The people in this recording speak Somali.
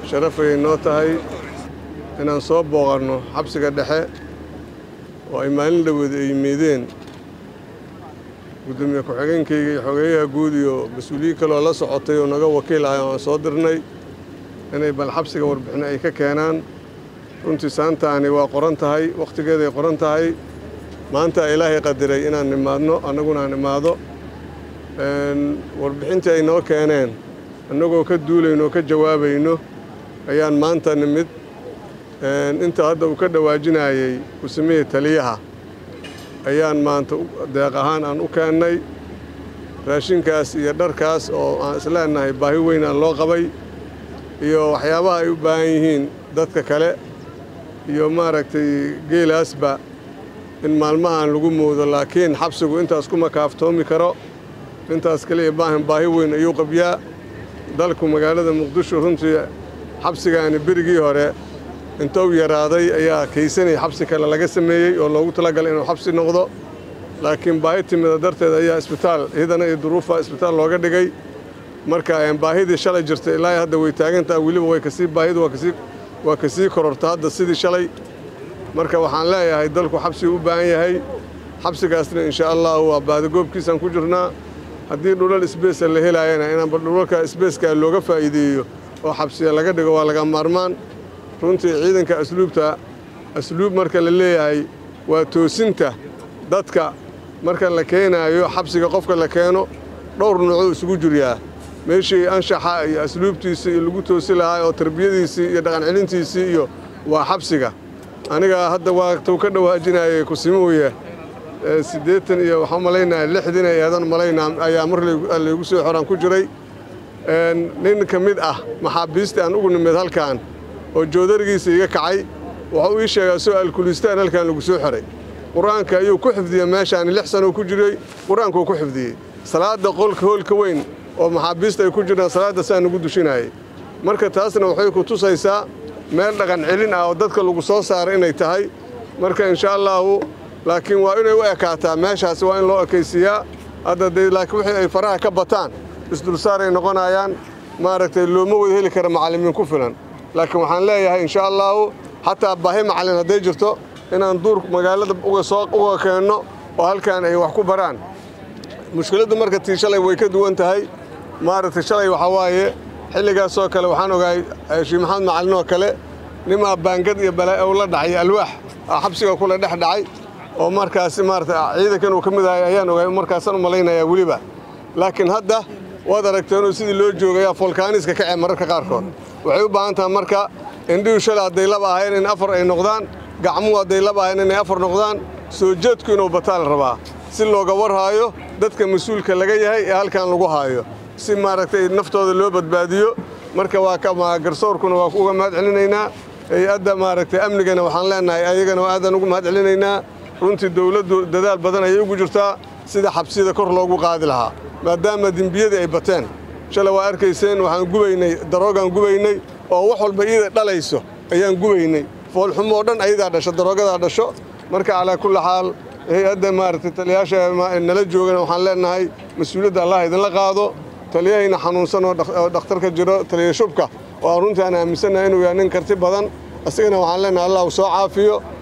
sharafayay noo tahay inaan soo booqanno xabsiga dhexe oo ay maalin dhaweed ay yimaadeen gudoomiye ku-xigeenkayga iyo xogeeyaha guud iyo mas-uuliyiin kaleoo la socotay oo naga wakiil ahay oo aan soo dirnay inay bal xabsiga warbixin ay ka keenaan runtii saantaani waa qoran tahay wakhtigeeday qoran tahay maanta ilaahay qadiray inaan nimaadno annaguna aan imaado warbixintii ay noo keeneen annagoo ka duulayno oo ka jawaabayno ayaan maanta nimid inta hadda uu ka dhawaajinayey kusamihii taliyaha ayaan maanta deeq ahaan aan u keennay raashinkaas iyo dharkaas oo aan isleenahay baahi weyn aan loo qabay iyo waxyaabaha ay u baahan yihiin dadka kale iyo maaragtay geelaasba in maalmahaan lagu moodo laakiin xabsigu intaas kuma kaaftoomi karo intaas kaliya baahan baahi weyn ayuu qabyaa dalku magaalada muqdisho runtii xabsigaani berigii hore intou yaraaday ayaa kaysanay xabsi kale laga sameeyey oo loogu talagalay inuu xabsi noqdo laakiin baahi timida darteed ayaa isbitaal iyadana iyo duruufa isbitaal looga dhigay marka baahidii shalay jirtay ilaa hadda way taagantaha weliba way kasii baahidu waa kasii kororta hadda sidii shalay marka waxaan leeyahay dalku xabsigu u baahan yahay xabsigaasna insha allahu waa baadigoobkiisaan ku jirnaa haddii dhulal isbeesa la helaayana inaanba dhulalka isbeeskaa looga faa'iideeyo oo xabsiya laga dhigo waa laga maarmaan runtii ciidanka asluubta asluub marka la leeyahay waa toosinta dadka marka la keenaayo xabsiga qofka la keeno dhowr nuucuu isugu jiryaa meeshii anshaxa iyo asluubtiisii iyo lagu toosi lahaa oo tarbiyadiisii iyo dhaqancelintiisii iyo waa xabsiga aniga hadda waa tuu ka dhawaajinayay kusimuuye siddeetan iyo waxaan malaynaya lixdiin ay eedan malaynaa ayaa mar laygu soo xoraan ku jiray nin ka mid ah maxaabiistii aan ugu nimid halkan oo joodarigiisa iga kacay wuxuu ii sheegaa soo alkulistaan halkan lagu soo xoray qur-aanka ayuu ku xifdiyey meeshaani lix sanoo ku jiray qur-aankuu ku xifdiyey salaadda qolka hoolka weyn oo maxaabiista ay ku jiraan salaadda saa nagu dushinayay marka taasna waxay ku tusaysaa meel dhaqan celin ah oo dadka lagu soo saaray inay tahay marka insha allaahu laakiin waa inay u ekaataa meeshaasi waa in loo ekaysiiyaa hadda dee laakiin wixii ay faraha ka bataan isdulsaaray noqonayaan maaragtay looma wada heli kara macallimiin ku filan laakiin waxaan leeyahay insha allaahu xataa baahi macallin hadday jirto inaan duur magaalada uga soo uga keenno oo halkan ay wax ku baraan mushkiladdu marka tii shalay way ka duwan tahay maaragtay shalay waxaa waaye xilligaasoo kale waxaan ogahay sheekh maxamed macallin oo kale nimaa baangad iyo balaa u la dhacay alwaax xabsiga kula dhex dhacay oo markaasi maarata ciidankan uu ka mid ahay ayaan ogahay markaasaan u malaynayaa weliba laakiin hadda waad aragteenoo sidii loo joogayaa folkaaniska kacee mararka qaarkood waxay u baahan tahay marka indhihu shalay hadday laba ahayn in afar ay noqdaan gacmuhu hadday laba ahayn inay afar noqdaan soo jeedku inuu bataal rabaa si looga warhaayo dadka mas-uulka laga yahay ee halkan lagu haayo si maaragtay naftooda loo badbaadiyo marka waa garsoorkuna waa uga mahad celinaynaa hay-adda maaragtay amnigana waxaan leenahay ayagana aadaan ugu mahad celinaynaa runtii dowladdu dadaal badan ayay ugu jirtaa sida xabsiyada kor loogu qaadi lahaa maadaama dembiyadii ay bateen shalay waa arkayseen waxaan gubaynay daroogaan gubaynay oo wax walba iyada dhalayso ayaan gubaynay foolxumoo dhan ayadaa dhasho daroogadaa dhasho marka calaa kulli xaal hay-adda maaragtay taliyayaasha nala joogana waxaan leenahay mas-uuliyadda allah idinla qaado taliyahayna xanuunsan oo dhakhtarka jiro taliya shubka oo runtii aan aaminsannahay inuu yahay nin karti badan isagana waxaan leenahay allah uu soo caafiyo